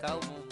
Kaumu.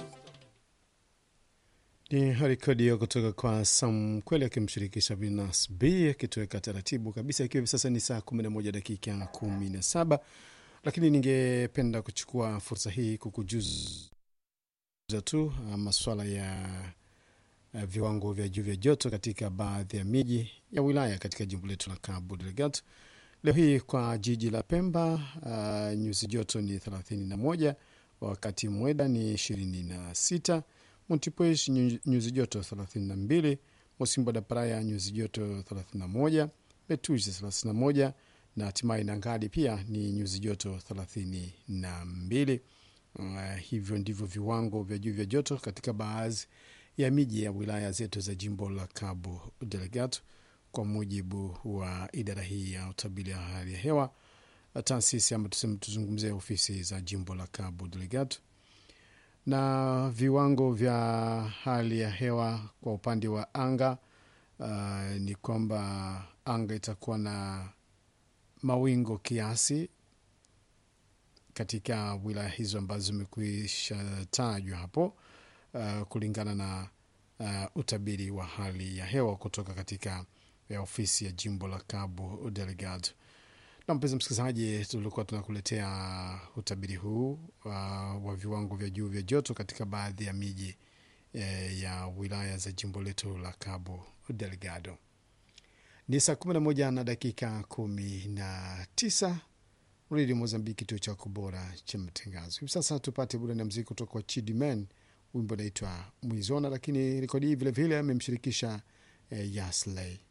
Ni rekodi hiyo kutoka kwa Sam Kweli akimshirikisha Binas B akitoweka taratibu kabisa, ikiwa hivi sasa ni saa 11 dakika 17, lakini ningependa kuchukua fursa hii kukujuza tu uh, maswala ya uh, viwango vya juu vya joto katika baadhi ya miji ya wilaya katika jimbo letu la Cabo Delgado. Leo hii kwa jiji la Pemba uh, nyuzi joto ni 31, wakati Mweda ni 26 Montepuez nyuzi joto 32, Mosimbo da Praia nyuzi joto 31, Betuzi 31 na hatimaye Nangadi pia ni nyuzi joto 32. Uh, hivyo ndivyo viwango vya juu vya joto katika baadhi ya miji ya wilaya zetu za jimbo la Cabo Delgado kwa mujibu wa idara hii ya utabiri wa hali ya hewa, taasisi ama tuseme, tuzungumzia ofisi za jimbo la Cabo Delgado na viwango vya hali ya hewa kwa upande wa anga uh, ni kwamba anga itakuwa na mawingo kiasi katika wilaya hizo ambazo zimekwisha tajwa hapo uh, kulingana na uh, utabiri wa hali ya hewa kutoka katika ya ofisi ya jimbo la Cabo Delgado. Na mpenzi msikilizaji, tulikuwa tunakuletea utabiri huu uh, wa viwango vya juu vya joto katika baadhi ya miji eh, ya wilaya za jimbo letu la Cabo Delgado. Ni saa 11 na dakika 19 redio Mozambiki, kituo chako bora cha matangazo. Hivi sasa tupate burani ya mziki kutoka kwa Chidiman, wimbo unaitwa Mwizona, lakini rekodi hii vilevile amemshirikisha eh, Yasley.